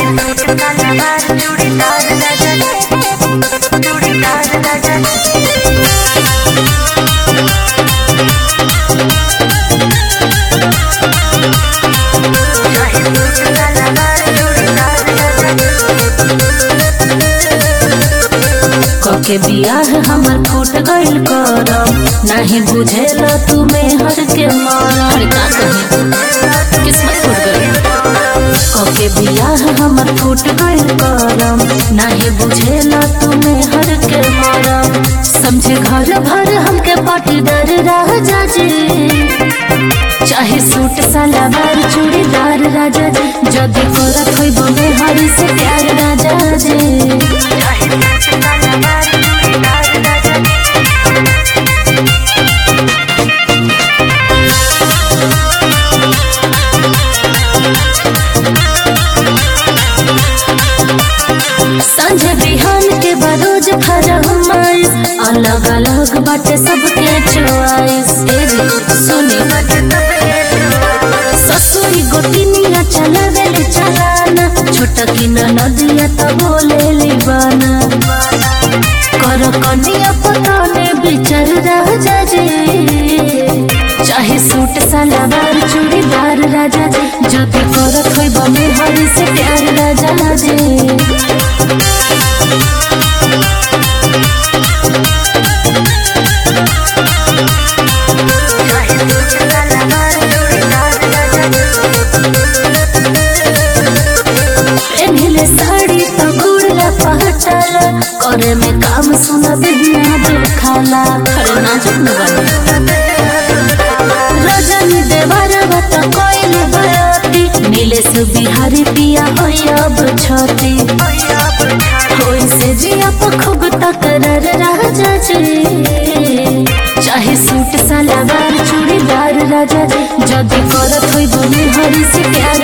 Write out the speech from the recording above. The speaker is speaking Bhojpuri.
के बियाह हमर फूट गइल करम नाही बुझेल तू मेहर के मरम का कही किस्मत फूट गइल के बियाह हमर फूट गइल करम नाही बुझेल तू मेहर के मरम समझे घर भर हमके पाटीदार राजा जी चाहे सूट सलवार चूड़ीदार राजा जी जदी करत होइब मेहर से प्यार राजा जी संझे बिहान के बरोज फरमाइश अलग अलग बाटे सबके चॉइस सुनी ससुरी गोतिनिया चलावेले चलाना छोटा की नदिया तो बोले लिबाना कर कनिया पताने बिचर राजा जी चाहे सूट सलवार चूड़ीदार राजा जी जदी करत होइब मेहरी से प्यार राजा जी एनहिले साड़ी तो गुड़ला पहचाला करे में काम सुना बिना देखाला अरे नाजुक न बने रजनी देवर बत कोइल बयाती नीले से बिहारी पिया होई अब छती होई से जिया पखुग तकरर राजा जी चाहे सूट सलवार चूड़ीदार राजा जी जदी करत होई बुनी हरी से प्यार